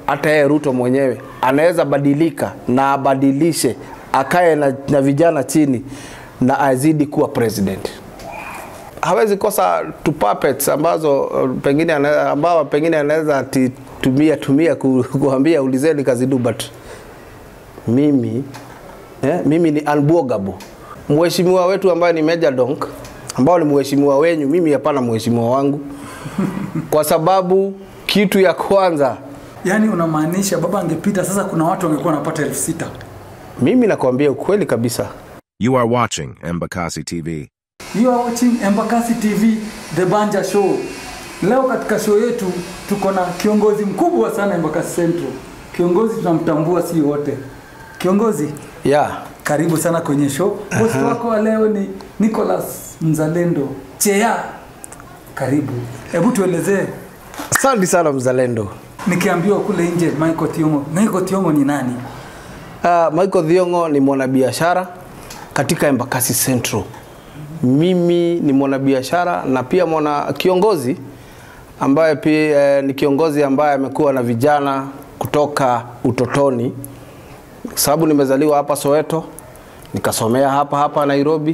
hata yeye Ruto mwenyewe anaweza badilika na abadilishe, akae na, na vijana chini na azidi kuwa president. Hawezi kosa tu puppets ambazo uh, pengine ana- ambao pengine anaweza ati tumia tumia ku, kuambia ulizeni Kazidu but mimi eh, mimi ni unbogable. Mheshimiwa wetu ambaye ni Major Donk ambao ni mheshimiwa wenyu, mimi hapana mheshimiwa wangu, kwa sababu kitu ya kwanza Yaani unamaanisha baba angepita sasa, kuna watu wangekuwa wanapata elfu sita. mimi nakwambia ukweli kabisa, You are watching Embakasi TV. You are watching Embakasi TV The Banja Show. Leo katika show yetu tuko na kiongozi mkubwa sana Embakasi Central. Kiongozi tunamtambua si wote. Kiongozi, yeah. karibu sana kwenye show. Bosi wako wa leo ni Nicholas Mzalendo Chea. Karibu. Hebu tuelezee, Asante sana mzalendo. nikiambiwa kule nje Michael Thiongo. Michael Thiongo ni nani? Uh, Michael Thiongo ni mwanabiashara katika Embakasi Central. Mimi ni mwanabiashara na pia mwana kiongozi ambaye pia eh, ni kiongozi ambaye amekuwa na vijana kutoka utotoni, sababu nimezaliwa hapa Soweto, nikasomea hapa hapa Nairobi,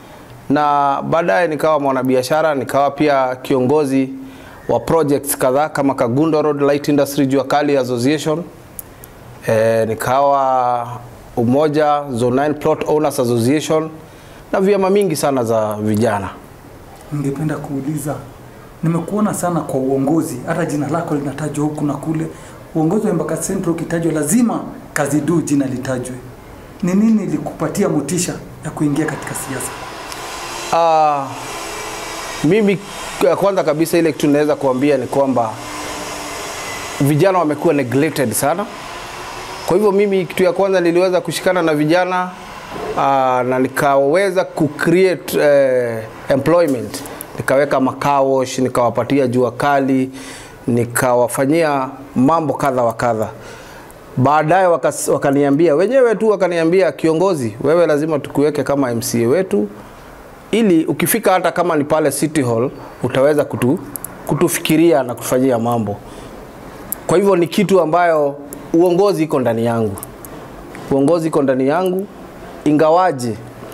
na baadaye nikawa mwanabiashara, nikawa pia kiongozi wa projects kadhaa kama Kagundo Road Light Industry Jua Kali Association e, nikawa umoja Zone 9 Plot Owners Association na vyama mingi sana za vijana. Ningependa kuuliza, nimekuona sana kwa uongozi, hata jina lako linatajwa huku na kule. Uongozi wa Embakasi Central ukitajwa, lazima Kazidu jina litajwe. Ni nini ilikupatia motisha ya kuingia katika siasa? Uh, mimi k- kwanza kabisa ile kitu naweza kuambia ni kwamba vijana wamekuwa neglected sana. Kwa hivyo mimi kitu ya kwanza niliweza kushikana na vijana uh, na nikaweza kucreate uh, employment, nikaweka makawosh, nikawapatia jua kali, nikawafanyia mambo kadha wa kadha. Baadaye wakas- wakaniambia wenyewe tu, wakaniambia kiongozi, wewe lazima tukuweke kama MCA wetu ili ukifika hata kama ni pale City Hall utaweza kutu, kutufikiria na kufanyia mambo. Kwa hivyo ni kitu ambayo uongozi iko ndani yangu, uongozi iko ndani yangu, ingawaje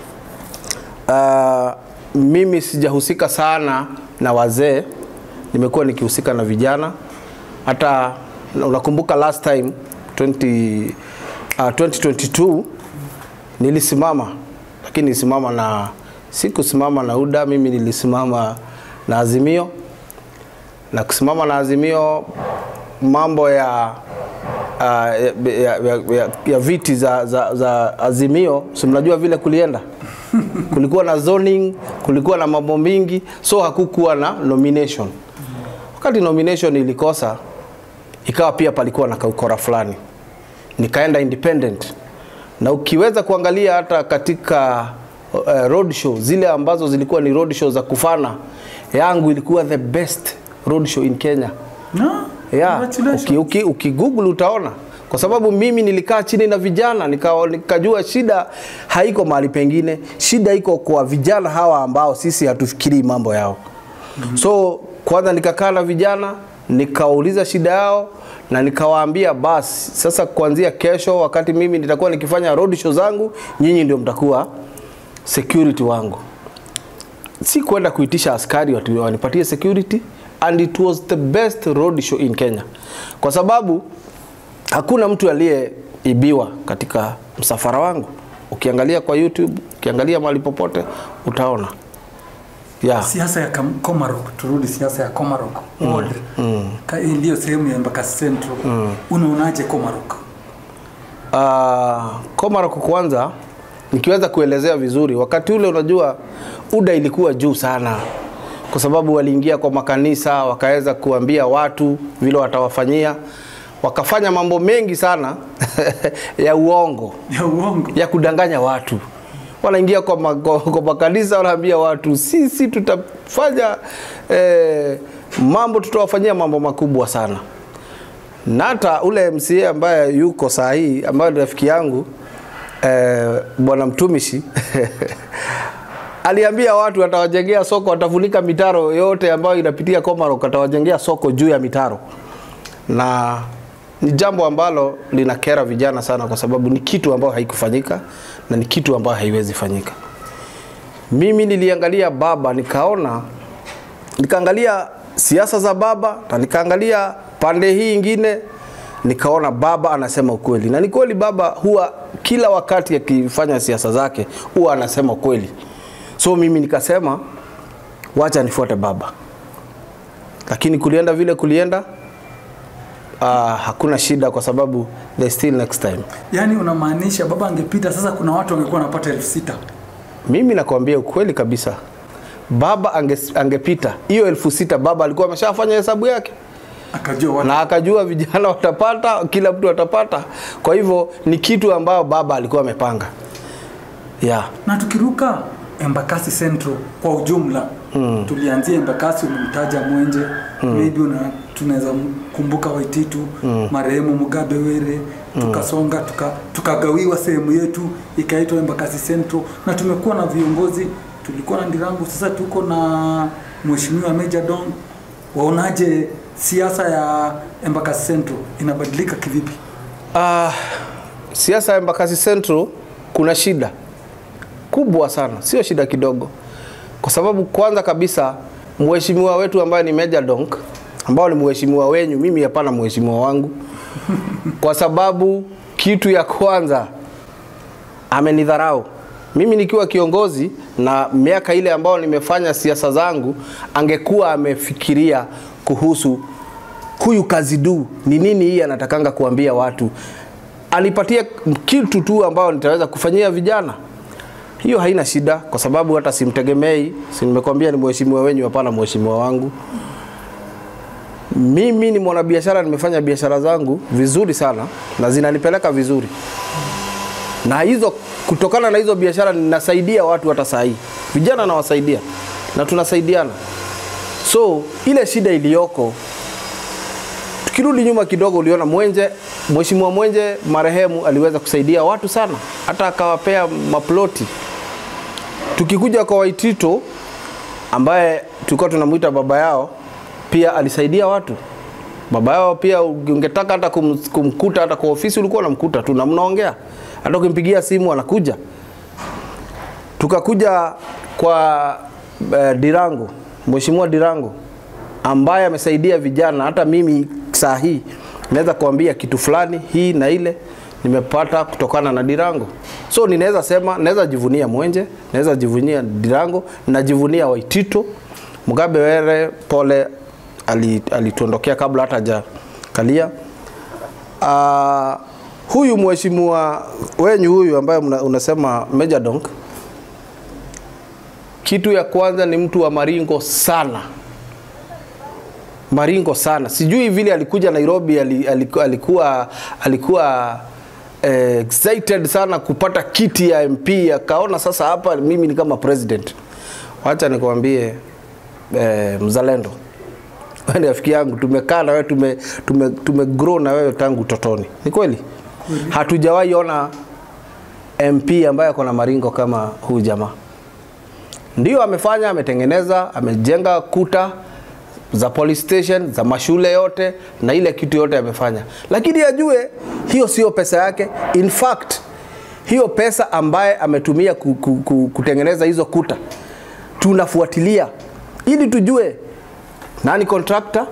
uh, mimi sijahusika sana na wazee, nimekuwa nikihusika na vijana. Hata unakumbuka last time 20, uh, 2022 nilisimama, lakini nilisimama na sikusimama na UDA, mimi nilisimama na Azimio na kusimama na Azimio mambo ya uh, ya, ya, ya, ya, ya viti za, za, za Azimio, si mnajua vile kulienda kulikuwa na zoning, kulikuwa na mambo mingi, so hakukuwa na nomination. Wakati nomination ilikosa, ikawa pia palikuwa na kaukora fulani, nikaenda independent, na ukiweza kuangalia hata katika uh, road show zile ambazo zilikuwa ni road show za kufana, yangu ilikuwa the best road show in Kenya. No? Yeah, Congratulations. uki, uki, ukigoogle utaona kwa sababu mimi nilikaa chini na vijana nika, nikajua shida haiko mahali pengine, shida iko kwa vijana hawa ambao sisi hatufikirii mambo yao. mm-hmm. So kwanza nikakaa na vijana nikauliza shida yao na nikawaambia basi sasa, kuanzia kesho, wakati mimi nitakuwa nikifanya road show zangu, nyinyi ndio mtakuwa security wangu si kwenda kuitisha askari watu wanipatie security and it was the best road show in Kenya kwa sababu hakuna mtu aliyeibiwa katika msafara wangu. Ukiangalia kwa YouTube, ukiangalia mahali popote utaona yeah. Siasa ya Kam- Komarok, turudi siasa ya Komarok ward. Ka- hii Ndiyo sehemu ya Embakasi Central. Unaonaje Komarok? Uh, Komarok kwanza nikiweza kuelezea vizuri, wakati ule unajua UDA ilikuwa juu sana, kwa sababu waliingia kwa makanisa wakaweza kuambia watu vile watawafanyia, wakafanya mambo mengi sana ya uongo Ya uongo. ya kudanganya watu. Wanaingia kwa, ma, kwa, kwa makanisa wanaambia watu sisi tutafanya eh, mambo tutawafanyia mambo makubwa sana na hata ule MCA ambaye yuko saa hii ambaye ni rafiki yangu eh, bwana mtumishi aliambia watu atawajengea soko, atafunika mitaro yote ambayo inapitia Komarok, atawajengea soko juu ya mitaro na ni jambo ambalo linakera vijana sana, kwa sababu ni kitu ambayo haikufanyika na ni kitu ambayo haiwezi fanyika. Mimi niliangalia baba nikaona, nikaangalia siasa za baba na nikaangalia pande hii ingine, nikaona baba anasema ukweli, na ni kweli baba huwa kila wakati akifanya siasa zake huwa anasema ukweli. So mimi nikasema wacha nifuate baba, lakini kulienda vile kulienda, uh, hakuna shida kwa sababu they still next time. Yaani unamaanisha baba angepita sasa, kuna watu wangekuwa wanapata elfu sita Mimi nakwambia ukweli kabisa, baba ange, angepita hiyo elfu sita baba alikuwa ameshafanya hesabu yake akajua watu na akajua vijana watapata, kila mtu atapata. Kwa hivyo ni kitu ambayo baba alikuwa amepanga yeah. na tukiruka Embakasi Central kwa ujumla mm. tulianzia Embakasi, umemtaja Mwenje mm. maybe una, tunaweza kumbuka Waititu mm. marehemu Mugabe Were tukasonga tuka, tukagawiwa sehemu yetu ikaitwa Embakasi Central, na tumekuwa na viongozi, tulikuwa na Ndirangu, sasa tuko na Mheshimiwa Meja Dong. Waonaje siasa ya Embakasi Central inabadilika kivipi? Uh, siasa ya Embakasi Central kuna shida kubwa sana, sio shida kidogo, kwa sababu kwanza kabisa mheshimiwa wetu ambaye ni Meja Donk ambao ni mheshimiwa wenyu, mimi hapana mheshimiwa wangu, kwa sababu kitu ya kwanza amenidharau mimi nikiwa kiongozi na miaka ile ambayo nimefanya siasa zangu, angekuwa amefikiria kuhusu huyu Kazidu ni nini hii anatakanga kuambia watu, anipatie kitu tu ambao nitaweza kufanyia vijana. Hiyo haina shida, kwa sababu hata simtegemei, si nimekwambia ni mheshimiwa wenyu, hapana mheshimiwa wangu. Mimi ni mwanabiashara, nimefanya biashara zangu vizuri sana na zinanipeleka vizuri, na hizo kutokana na hizo biashara ninasaidia watu hata saa hii, vijana nawasaidia na tunasaidiana. So ile shida iliyoko tukirudi nyuma kidogo, uliona Mwenje, mheshimiwa Mwenje marehemu aliweza kusaidia watu sana, hata akawapea maploti. Tukikuja kwa Waitito ambaye tulikuwa tunamwita baba yao, pia alisaidia watu. Baba yao pia ungetaka hata kum, kumkuta hata kwa ofisi ulikuwa unamkuta tu na mnaongea, hata ukimpigia simu anakuja. Tukakuja kwa eh, Dirango, mheshimiwa Dirango ambaye amesaidia vijana. Hata mimi saa hii naweza kuambia kitu fulani hii na ile nimepata kutokana na Dirango. So ninaweza sema, naweza jivunia Mwenje, naweza jivunia Dirango, najivunia Waitito. Mugabe Were pole, ali- alituondokea kabla hata hajakalia. Uh, huyu mheshimiwa wenyu huyu ambaye mna- unasema Major Donk, kitu ya kwanza ni mtu wa maringo sana maringo sana. Sijui vile alikuja Nairobi ali- aliku- alikuwa alikuwa eh, excited sana kupata kiti ya MP, akaona sasa hapa mimi ni kama president. Wacha nikwambie eh, mzalendo wewe ni rafiki yangu, tumekaa na wewe tume, tume, tume grow na wewe tangu utotoni. Ni kweli hatujawahi ona MP ambaye ako na maringo kama huyu jamaa. Ndio amefanya, ametengeneza, amejenga kuta za police station, za mashule yote na ile kitu yote amefanya, lakini ajue hiyo sio pesa yake. In fact hiyo pesa ambaye ametumia ku, ku, ku, kutengeneza hizo kuta tunafuatilia ili tujue nani contractor,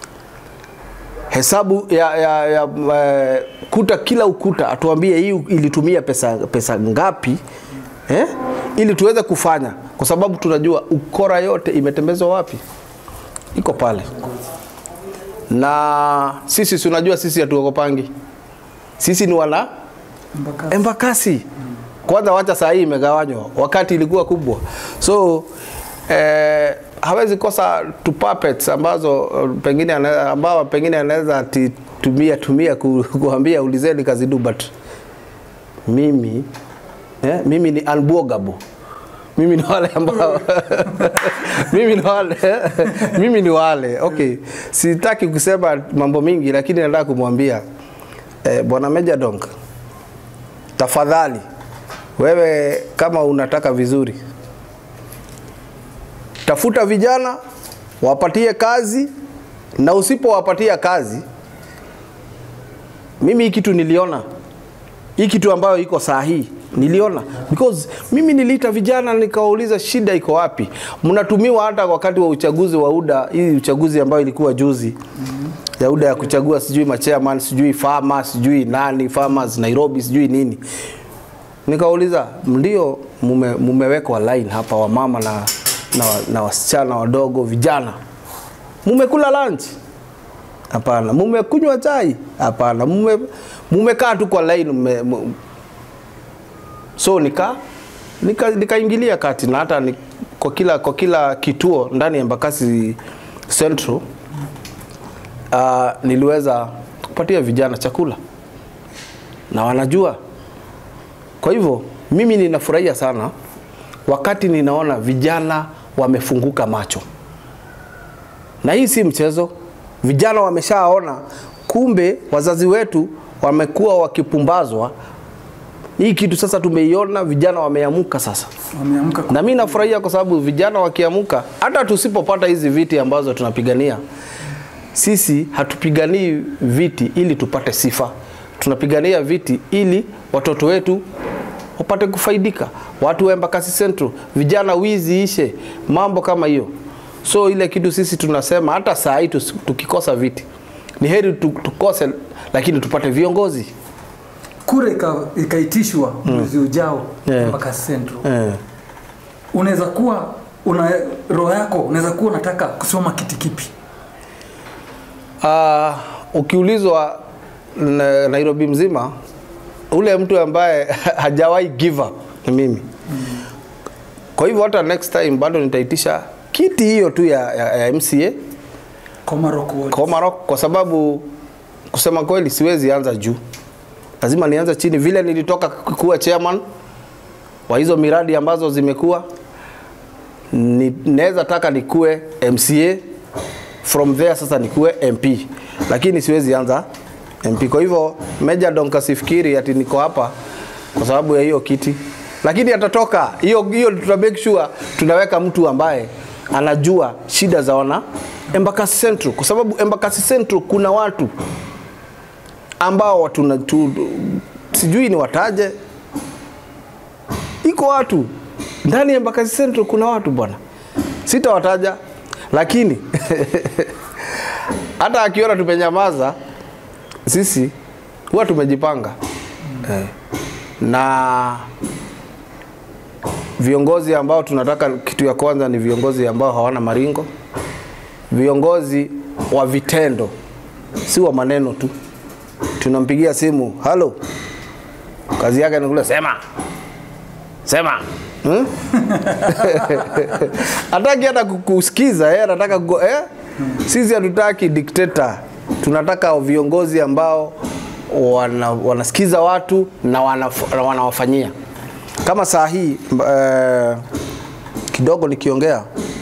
hesabu ya, ya, ya uh, kuta kila ukuta atuambie hii ilitumia pesa, pesa ngapi eh? ili tuweze kufanya, kwa sababu tunajua ukora yote imetembezwa wapi, iko pale. Na sisi si unajua sisi hatuogopangi, sisi ni wana Embakasi. Embakasi. Kwanza wacha saa hii imegawanywa, wakati ilikuwa kubwa, so eh, hawezi kosa tu puppets ambazo eh, pengine ana- ambao pengine anaweza ati tumia tumia ku, kuambia ulizeni Kazidu, but mimi eh, mimi ni unbogable mimi ni wale ambao mimi ni wale mimi ni wale okay, sitaki kusema mambo mingi, lakini nataka kumwambia eh, bwana Meja Donk, tafadhali wewe kama unataka vizuri, tafuta vijana wapatie kazi, na usipowapatia kazi mimi hii kitu niliona hii kitu ambayo iko saa hii niliona because mimi niliita vijana nikawauliza shida iko wapi mnatumiwa hata wakati wa uchaguzi wa UDA hii uchaguzi ambayo ilikuwa juzi ya UDA ya kuchagua sijui machairman sijui farmer sijui nani farmers Nairobi sijui nini nikauliza ndio mume, mumewekwa line hapa wamama na, na, na wasichana wadogo vijana mumekula lunch hapana mumekunywa chai hapana mume mumekaa tu kwa line mume, mu, so nika nika nikaingilia kati na hata ni, kwa kila kwa kila kituo ndani ya Embakasi Central uh, niliweza kupatia vijana chakula na wanajua. Kwa hivyo mimi ninafurahia sana wakati ninaona vijana wamefunguka macho, na hii si mchezo. Vijana wameshaona kumbe wazazi wetu wamekuwa wakipumbazwa. Hii kitu sasa tumeiona, vijana wameamuka sasa Wameamka kwa- na mi nafurahia kwa sababu vijana wakiamuka, hata tusipopata hizi viti ambazo tunapigania, sisi hatupiganii viti ili tupate sifa, tunapigania viti ili watoto wetu wapate kufaidika, watu wa Embakasi Central, vijana wizi ishe, mambo kama hiyo. So ile kitu sisi tunasema hata saa hii tusi- tukikosa viti ni heri tu- tukose, lakini tupate viongozi kura ika- ikaitishwa mwezi ujao Yeah. mpaka Central. eh. Unaweza kuwa una roho yako unaweza kuwa unataka kusoma kiti kipi? Uh, ukiulizwa na Nairobi mzima ule mtu ambaye hajawahi give up ni mimi. Kwa hivyo hata next time bado nitaitisha kiti hiyo tu ya, ya, ya MCA Komarok Ward. Komarok kwa sababu kusema kweli siwezi anza juu, lazima nianze chini. Vile nilitoka kuwa chairman wa hizo miradi ambazo zimekuwa, ni- naweza taka nikuwe MCA from there, sasa nikuwe MP, lakini siwezi anza MP. Kwa hivyo Meja Don kasifikiri ati niko hapa kwa sababu ya hiyo kiti, lakini atatoka hiyo hiyo, tuta make sure tunaweka mtu ambaye anajua shida za wana Embakasi Central, kwa sababu Embakasi Central kuna watu ambao tuna tu, sijui ni wataje, iko watu ndani ya Embakasi Central, kuna watu bwana, sitawataja, lakini hata akiona tumenyamaza sisi huwa tumejipanga eh. na viongozi ambao tunataka, kitu ya kwanza ni viongozi ambao hawana maringo, viongozi wa vitendo, si wa maneno tu. Tunampigia simu, halo, kazi yake ni kule sema sema hmm? hataki hata kukusikiza eh, anataka kugo, eh? Sisi hatutaki dikteta, tunataka viongozi ambao wana, wanasikiza watu na wanaf- na wanawafanyia kama saa hii eh, kidogo nikiongea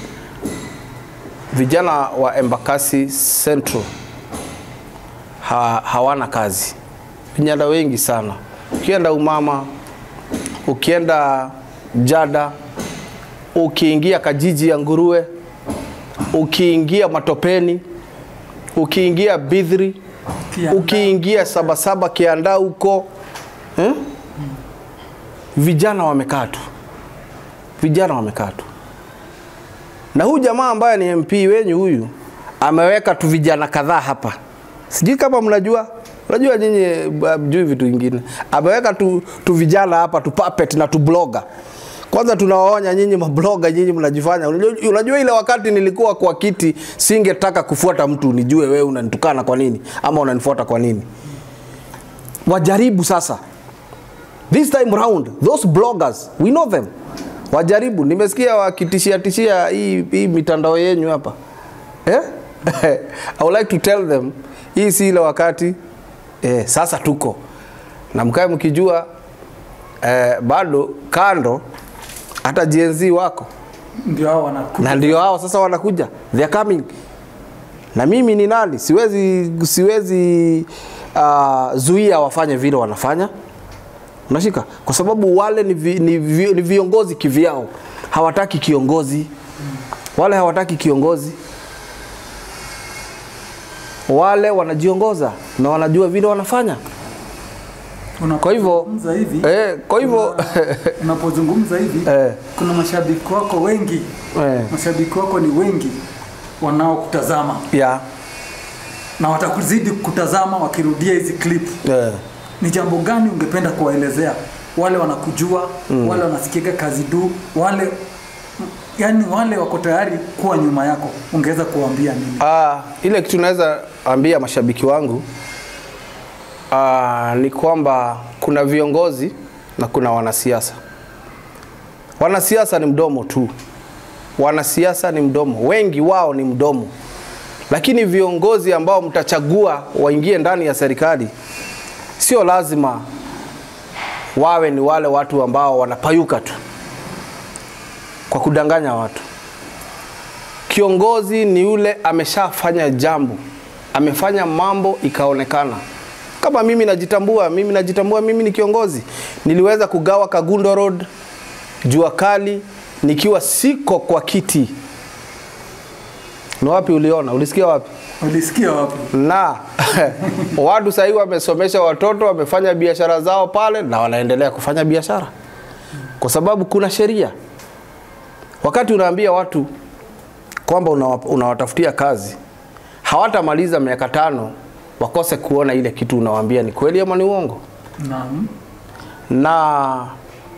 vijana wa Embakasi Central ha, hawana kazi, vijana wengi sana. Ukienda Umama, ukienda Jada, ukiingia Kajiji ya Nguruwe, ukiingia Matopeni, ukiingia Bidhri, Kianda. ukiingia Sabasaba Kianda huko eh? vijana wamekaa tu, vijana wamekaa tu na huyu jamaa ambaye ni MP wenyu huyu ameweka tu vijana kadhaa hapa, sijui kama mnajua, unajua nyinyi mjui vitu vingine. Ameweka tu, tu vijana hapa tu puppet na tu blogger. Kwanza tunawaonya nyinyi mabloga, nyinyi mnajifanya. Unajua, unajua ile wakati nilikuwa kwa kiti singetaka kufuata mtu nijue wewe unanitukana kwa nini ama unanifuata kwa nini. Wajaribu sasa this time round those bloggers we know them wajaribu nimesikia wakitishia tishia hii, hii mitandao yenyu hapa eh? I would like to tell them hii si ile wakati eh, sasa tuko na mkae mkijua eh, bado kando hata GNZ wako Ndio hao wanakuja. na ndio hao sasa wanakuja they are coming na mimi ni nani siwezi siwezi uh, zuia wafanye vile wanafanya unashika kwa sababu wale ni, vi, ni, vi, ni viongozi kivyao hawataki kiongozi wale hawataki kiongozi wale wanajiongoza na wanajua vile wanafanya. Kwa hivyo- Unapozungumza hivi Eh, kwa hivyo kuna- unapozungumza hivi Eh. kuna mashabiki wako wengi eh, mashabiki wako ni wengi wanaokutazama ya na watakuzidi kutazama wakirudia hizi clip. eh, Ni jambo gani ungependa kuwaelezea wale wanakujua mm. wale wanasikiaga kazi du wale yani wale wako tayari kuwa nyuma yako, ungeweza kuwaambia nini? Ah, ile kitu naweza ambia mashabiki wangu ah, ni kwamba kuna viongozi na kuna wanasiasa. Wanasiasa ni mdomo tu, wanasiasa ni mdomo, wengi wao ni mdomo, lakini viongozi ambao mtachagua waingie ndani ya serikali, sio lazima wawe ni wale watu ambao wanapayuka tu kwa kudanganya watu. Kiongozi ni yule ameshafanya jambo, amefanya mambo ikaonekana. Kama mimi najitambua, mimi najitambua, mimi ni kiongozi. Niliweza kugawa Kagundo Road jua kali nikiwa siko kwa kiti. Ni wapi uliona? Ulisikia wapi? Ulisikia wapi? na watu sahii wamesomesha watoto, wamefanya biashara zao pale na wanaendelea kufanya biashara kwa sababu kuna sheria. Wakati unaambia watu kwamba unawa- unawatafutia kazi, hawatamaliza miaka tano wakose kuona ile kitu unawaambia ni kweli ama ni uongo. Naam. Na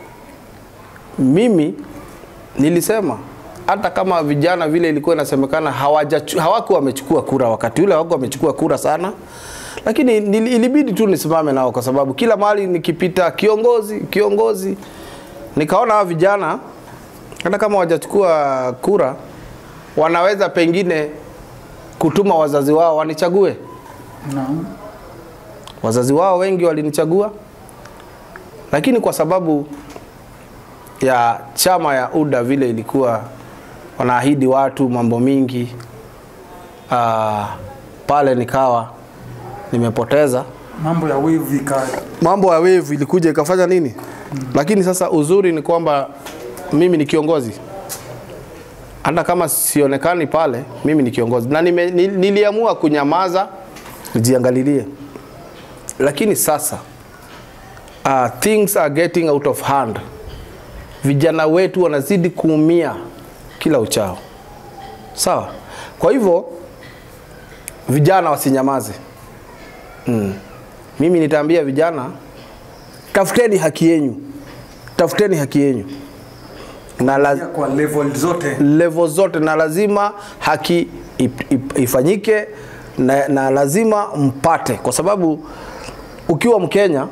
mimi nilisema hata kama vijana vile ilikuwa inasemekana hawaja- hawakuwa wamechukua kura wakati ule, hawakuwa wamechukua kura sana, lakini nili- ilibidi tu nisimame nao kwa sababu kila mahali nikipita kiongozi kiongozi, nikaona hawa vijana hata kama hawajachukua kura wanaweza pengine kutuma wazazi wao wanichague. Naam. Wazazi wao wengi walinichagua, lakini kwa sababu ya chama ya UDA vile ilikuwa wanaahidi watu mambo mingi, aa, pale nikawa nimepoteza Mambo ya wave ika mambo ya wave ilikuja ikafanya nini lakini sasa uzuri ni kwamba mimi ni kiongozi hata kama sionekani pale mimi ni kiongozi na nime, ni- niliamua kunyamaza nijiangalilie lakini sasa uh, things are getting out of hand vijana wetu wanazidi kuumia kila uchao sawa kwa hivyo vijana wasinyamaze mm. mimi nitaambia vijana tafuteni haki yenyu tafuteni haki yenyu na la, kwa level zote. level zote na lazima haki ip, ip, ifanyike na, na lazima mpate kwa sababu ukiwa mkenya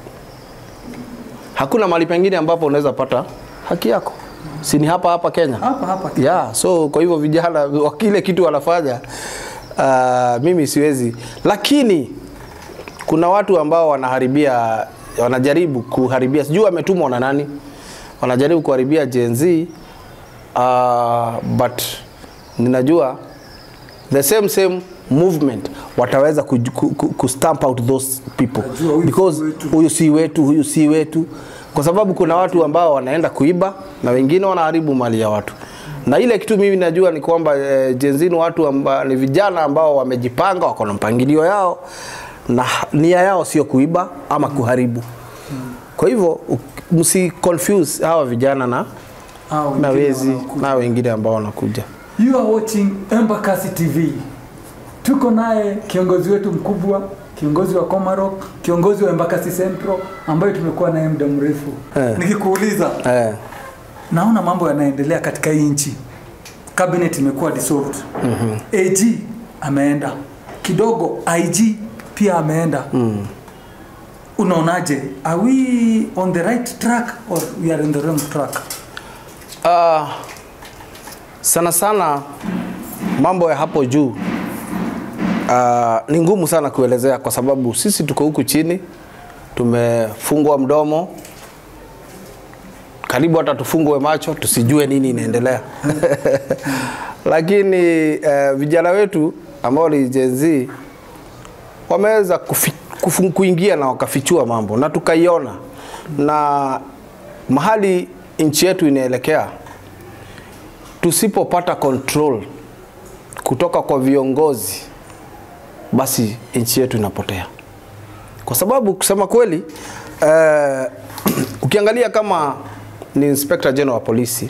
hakuna mahali pengine ambapo unaweza pata haki yako si ni hapa hapa kenya Hapa hapa. yeah, so kwa hivyo vijana wa kile kitu wanafanya uh, mimi siwezi lakini kuna watu ambao wanaharibia wanajaribu kuharibia sijui wametumwa na nani wanajaribu kuharibia Gen Z uh, but ninajua the same same movement wataweza ku, ku, ku, ku stamp out those people Najua huyu because si wetu. huyu si wetu huyu si wetu kwa sababu kuna watu ambao wanaenda kuiba na wengine wanaharibu mali ya watu na ile kitu mimi najua ni kwamba eh, Gen Z ni watu amba, ni vijana ambao wamejipanga wako na mpangilio yao na nia yao sio kuiba ama kuharibu kwa hivyo u- msi confuse hawa vijana na Hao na wengine wezi wanaokuja. na wengine ambao wanakuja You are watching Embakasi TV. Tuko naye kiongozi wetu mkubwa, kiongozi wa Komarok, kiongozi wa Embakasi Central ambaye tumekuwa naye muda mrefu. Eh. Nikikuuliza, eh, naona mambo yanaendelea katika hii nchi. Cabinet imekuwa dissolved. Mm-hmm. AG ameenda kidogo, IG pia ameenda. Mm. Unaonaje? Are we on the right track or we are in the wrong track? uh, sana sana mambo ya hapo juu uh, ni ngumu sana kuelezea kwa sababu sisi tuko huku chini tumefungwa mdomo karibu hata tufungwe macho tusijue nini inaendelea lakini uh, vijana wetu ambao ni Gen Z wameweza kufi, kufu, kuingia na wakafichua mambo na tukaiona na mahali nchi yetu inaelekea tusipopata control kutoka kwa viongozi basi nchi yetu inapotea, kwa sababu kusema kweli eh, ukiangalia kama ni Inspector General wa polisi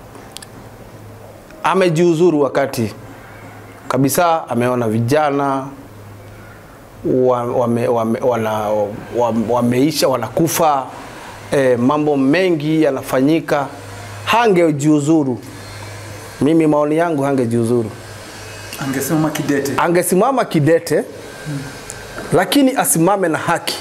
amejiuzuru wakati kabisa ameona vijana wa, wame, wame, wana, wame, wameisha wanakufa e, mambo mengi yanafanyika, hangejiuzuru. Mimi maoni yangu hangejiuzuru, Angesimama kidete. angesimama kidete, lakini asimame na haki.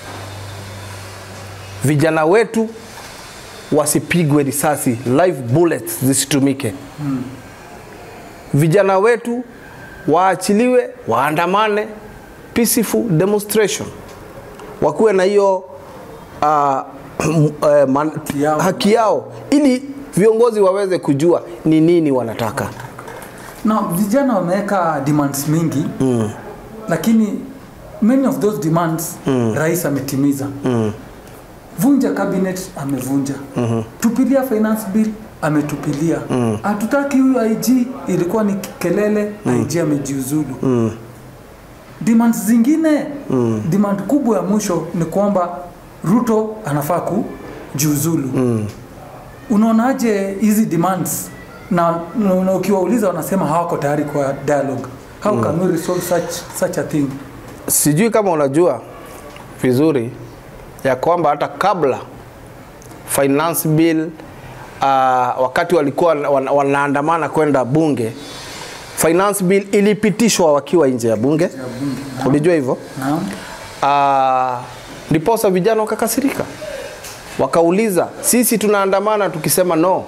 Vijana wetu wasipigwe risasi, live bullets zisitumike. Vijana wetu waachiliwe, waandamane, peaceful demonstration, wakuwe na hiyo uh, uh, man, yao. haki yao, ili viongozi waweze kujua ni nini wanataka. na vijana wameweka demands mingi mm. lakini many of those demands mm. rais ametimiza mm. vunja cabinet amevunja mm-hmm. tupilia finance bill ametupilia hatutaki mm. huyu IG ilikuwa ni kelele mm. IG amejiuzulu mm. demands zingine mm. demand kubwa ya mwisho ni kwamba Ruto anafaa kujiuzulu mm. unaonaje hizi demands na, na, na ukiwauliza wanasema hawako tayari kwa dialogue how can we resolve such, such a thing Sijui kama unajua vizuri ya kwamba hata kabla finance bill uh, wakati walikuwa wana- wanaandamana kwenda bunge, finance bill ilipitishwa wakiwa nje ya bunge. Ulijua hivyo? naam Ah, ndiposa vijana wakakasirika, wakauliza sisi tunaandamana tukisema no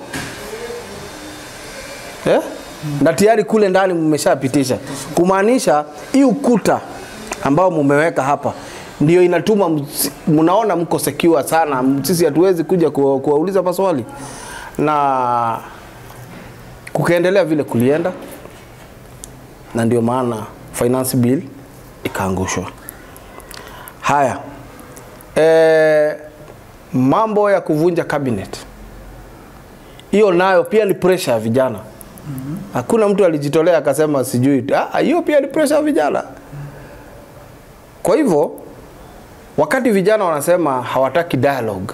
eh? na tayari kule ndani mmeshapitisha, kumaanisha hii ukuta ambao mumeweka hapa ndio inatuma ms- mnaona mko secure sana, sisi hatuwezi kuja kuwa- kuwauliza maswali, na kukaendelea vile kulienda, na ndio maana finance bill ikaangushwa. Haya, e, mambo ya kuvunja cabinet, hiyo nayo pia ni pressure ya vijana. Hakuna mtu alijitolea akasema sijui. Ah, hiyo pia ni pressure ya vijana. Kwa hivyo wakati vijana wanasema hawataki dialogue,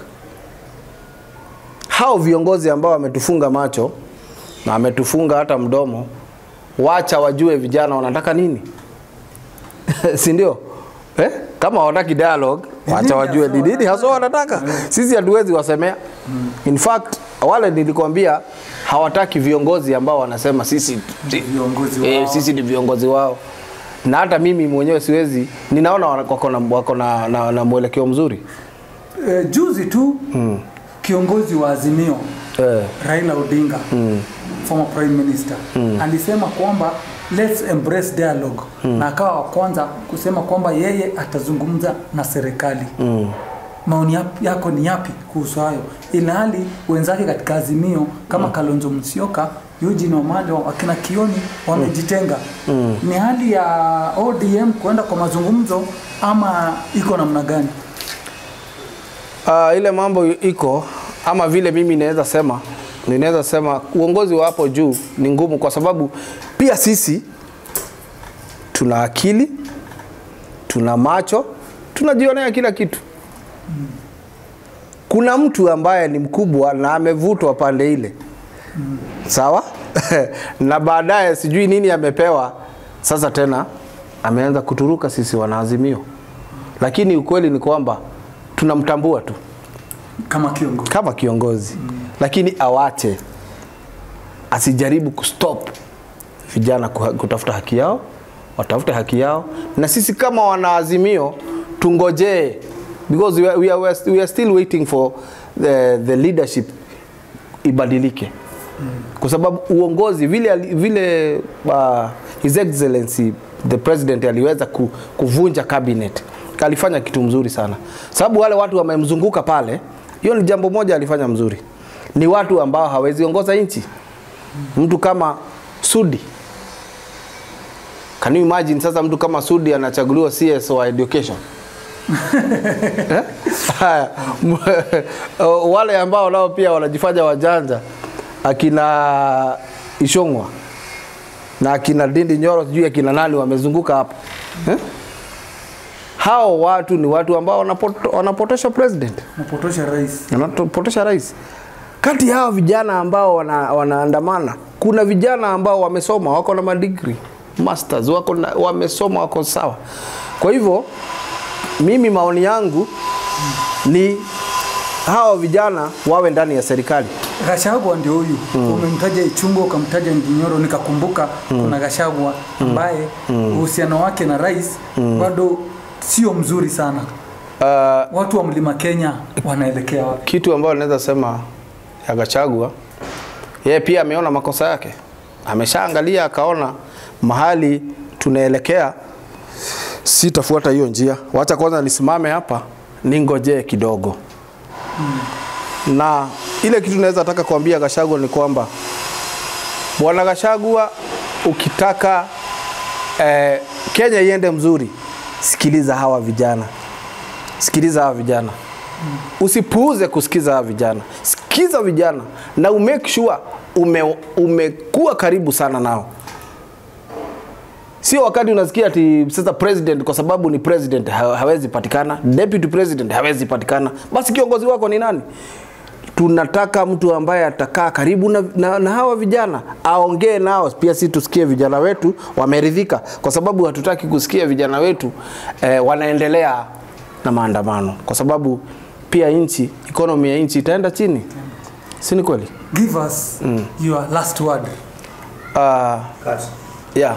hao viongozi ambao wametufunga macho na wametufunga hata mdomo, wacha wajue vijana wanataka nini si ndio? Eh? Kama hawataki dialogue, wacha nini wajue haswa ni nini haswa wanataka. Sisi hatuwezi wasemea. In fact, wale nilikwambia hawataki viongozi ambao wanasema sisi si- viongozi eh, wao. sisi ni viongozi wao, na hata mimi mwenyewe siwezi, ninaona wana- wako na, wako na, na, na mwelekeo mzuri e, juzi tu kiongozi wa Azimio eh, Raila Odinga former prime minister alisema kwamba let's embrace dialogue na akawa wa kwanza kusema kwamba yeye atazungumza na serikali maoni yap- yako ni yapi kuhusu hayo ilhali wenzake katika azimio kama Kalonzo Musyoka Eugene Wamalwa akina Kioni wamejitenga ni hali ya ODM kuenda kwa mazungumzo ama iko namna gani Uh, ile mambo iko ama vile mimi naweza sema ninaweza sema uongozi wa hapo juu ni ngumu, kwa sababu pia sisi tuna akili, tuna macho, tunajionea kila kitu. Kuna mtu ambaye ni mkubwa na amevutwa pande ile, sawa na baadaye sijui nini amepewa, sasa tena ameanza kuturuka sisi wanaazimio, lakini ukweli ni kwamba tunamtambua tu kama kiongozi kama kiongozi mm. lakini awache asijaribu kustop vijana kuha- kutafuta haki yao watafute haki yao na sisi kama wanaazimio tungojee because we are, we are, we are still waiting for the, the leadership ibadilike kwa sababu uongozi vile, ali- vile uh, his excellency the president aliweza ku, kuvunja cabinet alifanya kitu mzuri sana sababu wale watu wamemzunguka pale hiyo ni jambo moja alifanya mzuri ni watu ambao hawezi ongoza nchi mtu kama sudi can you imagine sasa mtu kama sudi anachaguliwa cs wa education Eh? Haya, m- wale ambao nao pia wanajifanya wajanja akina Ishongwa na akina Dindi Nyoro sijui akina nani wamezunguka hapa eh? hao watu ni watu ambao wanapoto, wanapotosha president Napotosha rais. wanapotosha rais kati ya hao vijana ambao wana, wanaandamana kuna vijana ambao wamesoma wako na madigri masters wako na, wamesoma wako sawa kwa hivyo mimi maoni yangu ni hawa vijana wawe ndani ya serikali Gachagua ndio huyu umemtaja Ichungo ukamtaja Nginyoro, nikakumbuka kuna Gachagua ambaye uhusiano wake na rais bado sio mzuri sana. uh, Watu wa mlima Kenya wanaelekea wapi? kitu ambayo naweza sema ya Gachagua, yeye pia ameona makosa yake, ameshaangalia akaona mahali tunaelekea, sitafuata hiyo njia, wacha kwanza nisimame hapa ningojee kidogo. Na ile kitu naweza taka kuambia Gachagua ni kwamba bwana Gachagua, ukitaka eh, Kenya iende mzuri, sikiliza hawa vijana, sikiliza hawa vijana usipuuze kusikiza hawa vijana, sikiza vijana na umake sure ume, umekuwa karibu sana nao. Sio wakati unasikia ati sasa president kwa sababu ni president ha- hawezi patikana, deputy president hawezi patikana, basi kiongozi wako ni nani? Tunataka mtu ambaye atakaa karibu na, na, na hawa vijana aongee nao, pia si tusikie vijana wetu wameridhika, kwa sababu hatutaki kusikia vijana wetu eh, wanaendelea na maandamano, kwa sababu pia nchi economy ya nchi itaenda chini, si ni kweli? Give us your last word. Uh, yeah.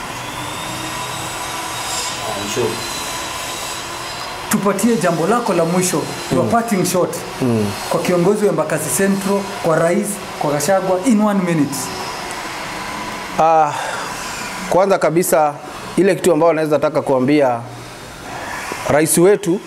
Tupatie jambo lako la mwisho, your parting shot kwa kiongozi wa Embakasi Central, kwa rais, kwa Gachagua in one minute. Uh, kwanza kabisa ile kitu ambayo naweza taka kuambia rais wetu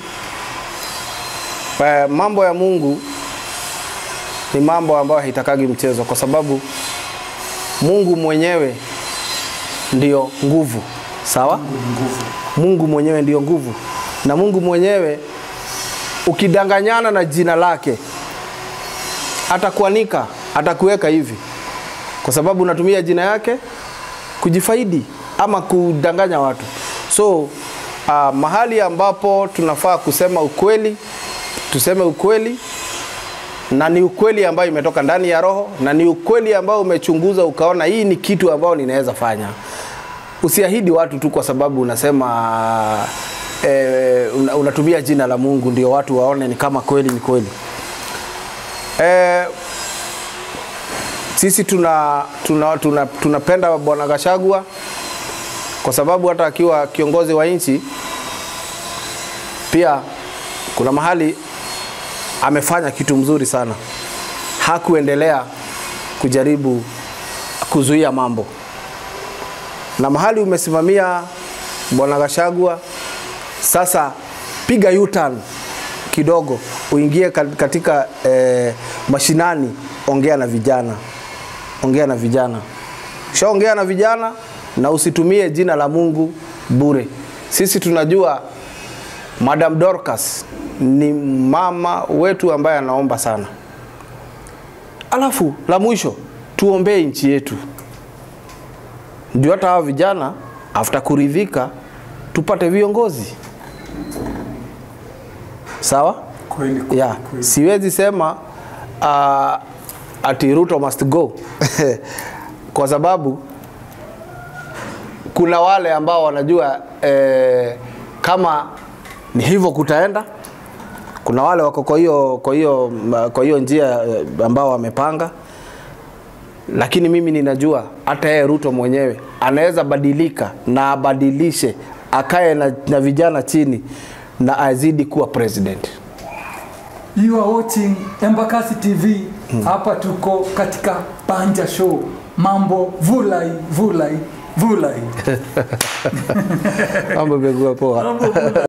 eh, mambo ya Mungu ni mambo ambayo haitakagi mchezo, kwa sababu Mungu mwenyewe ndio nguvu, sawa? Mungu mwenyewe ndio nguvu, na Mungu mwenyewe ukidanganyana na jina lake atakuanika, atakuweka hivi kwa sababu unatumia jina yake kujifaidi ama kudanganya watu. So uh, mahali ambapo tunafaa kusema ukweli, tuseme ukweli, na ni ukweli ambayo imetoka ndani ya roho, na ni ukweli ambao umechunguza ukaona hii ni kitu ambao ninaweza fanya. Usiahidi watu tu kwa sababu unasema eh, una- unatumia jina la Mungu ndio watu waone ni kama kweli ni kweli. Eh, sisi tuna tuna, tuna, tunapenda bwana Gachagua kwa sababu hata akiwa kiongozi wa nchi pia kuna mahali amefanya kitu mzuri sana, hakuendelea kujaribu kuzuia mambo, na mahali umesimamia bwana Gachagua, sasa piga U-turn kidogo, uingie ka- katika eh, mashinani, ongea na vijana ongea na vijana. Shaongea na vijana na usitumie jina la Mungu bure. Sisi tunajua Madam Dorcas ni mama wetu ambaye anaomba sana. Alafu la mwisho tuombee nchi yetu, ndio hata hawa vijana after kuridhika tupate viongozi sawa. Kweli kweli, Yeah, kweli. siwezi sema uh, ati Ruto must go kwa sababu kuna wale ambao wanajua eh, kama ni hivyo kutaenda. Kuna wale wako kwa hiyo kwa hiyo kwa hiyo njia eh, ambao wamepanga, lakini mimi ninajua hata yeye Ruto mwenyewe anaweza badilika na abadilishe, akae na, na vijana chini na azidi kuwa president. You are watching Embakasi TV. Hapa tuko katika Panja Show. Mambo vulai vulai vulai. Mambo imekuwa poa. Mambo vulai.